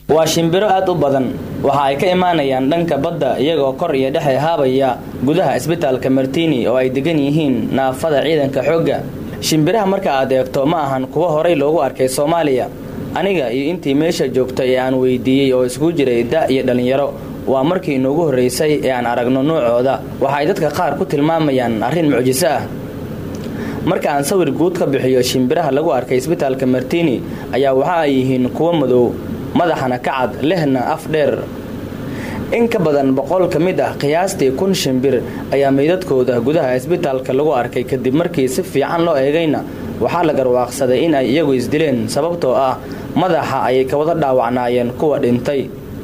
waa shimbiro aad u badan waxa ay ka imaanayaan dhanka badda iyagoo kor iyo dhexe haabaya gudaha isbitaalka martini oo ay degan yihiin naafada ciidanka xoogga shimbiraha marka aad eegto ma ahan kuwa horay loogu arkay soomaaliya aniga iyo intii meesha joogtay ee aan weydiiyey oo isku jiray da' iyo dhallinyaro waa markii inoogu horraysay ee aan aragno noocooda waxa ay dadka qaar ku tilmaamayaan arrin mucjiso ah marka aan sawir guud ka bixiyo shimbiraha lagu arkay isbitaalka martini ayaa waxa ay yihiin kuwo madow madaxana ka cad lehna af dheer in ka badan boqol ka mid ah qiyaastii kun shimbir ayaa meydadkooda gudaha isbitaalka lagu arkay kadib markii si fiican loo eegayna waxaa la garwaaqsaday in ay iyagu isdileen sababtoo ah madaxa ayay ka wada dhaawacnaayeen kuwa dhintay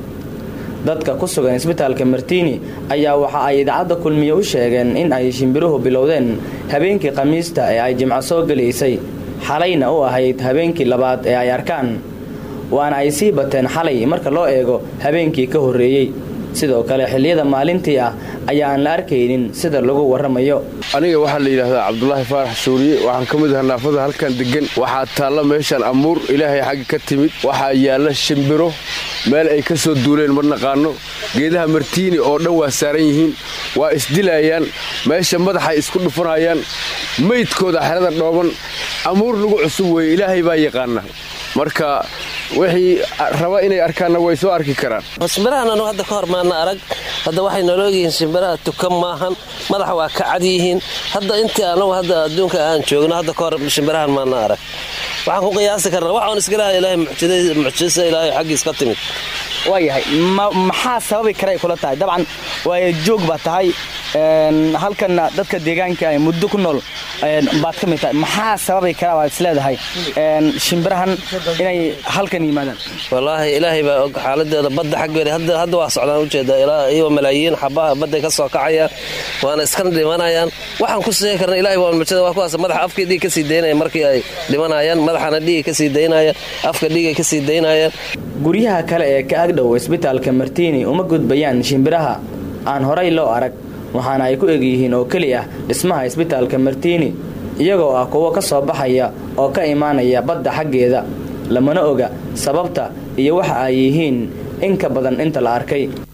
dadka ku sugan isbitaalka martini ayaa waxa ay idaacadda kulmiye u sheegeen in ay shimbiruhu bilowdeen habeenkii khamiista ee ay jimco soo gelaysay xalayna u ahayd habeenkii labaad ee ay arkaan waana ay sii bateen xalay marka loo eego habeenkii ka horreeyey sidoo kale xilliyada maalintii ah ayaa aan la arkaynin sida lagu warramayo aniga waxaa la yidhaahdaa cabdulaahi faarax shuuriye waxaan ka mid ahaa naafada halkan deggan waxaa taalla meeshan amuur ilaahay xagga ka timid waxaa yaalla shimbiro meel ay ka soo duuleen ma naqaano geedaha martiini oo dhan waa saaran yihiin waa isdilaayaan meesha madaxay isku dhufanayaan meydkooda xerada dhooban amuur lagu cusub weeye ilaahay baa yaqaana marka wixii raba inay arkaanna way soo arki karaan shimbirahan anu hadda ka hor maana arag hadda waxay noloo yihiin shimbiraha tukan maahan madaxa waa ka cad yihiin hadda intii anagu hadda adduunka aan joogno hadda ka hor shimbirahan maana arag waxaan ku qiyaasi karnaa waxaan iskalaha ilaahay mucjisa ilaahay xaggiis ka timid waayahay maxaa sababi karay kula tahay dabcan waay joog baa tahay halkanna dadka deegaanka ay muddo ku nool baad ka mid tahay maxaa sababi kara baad isleedahay shimbirahan inay halkan yimaadaan wallaahi ilaahay baa og xaaladeeda badda xaggeeda hadda waa socdaan ujeeda ilaa iyo malaayiin xabaha badday ka soo kacayaan waana iskana dhimanayaan waxaan ku sheegi karna ilahay waa mujada waa kuwaas madaxa afkii dhiig ka sii daynaya markii ay dhimanayaan madaxana dhiiga ka sii daynaya afka dhiigay ka sii daynayaan guryaha kale ee ka agdhow isbitaalka martini uma gudbayaan shimbiraha aan horay loo arag waxaana ay ku egyihiin oo keli ah dhismaha isbitaalka martini iyagoo ah kuwo ka soo baxaya oo ka imaanaya badda xaggeeda lamana oga sababta iyo waxa ay yihiin in ka badan inta la arkay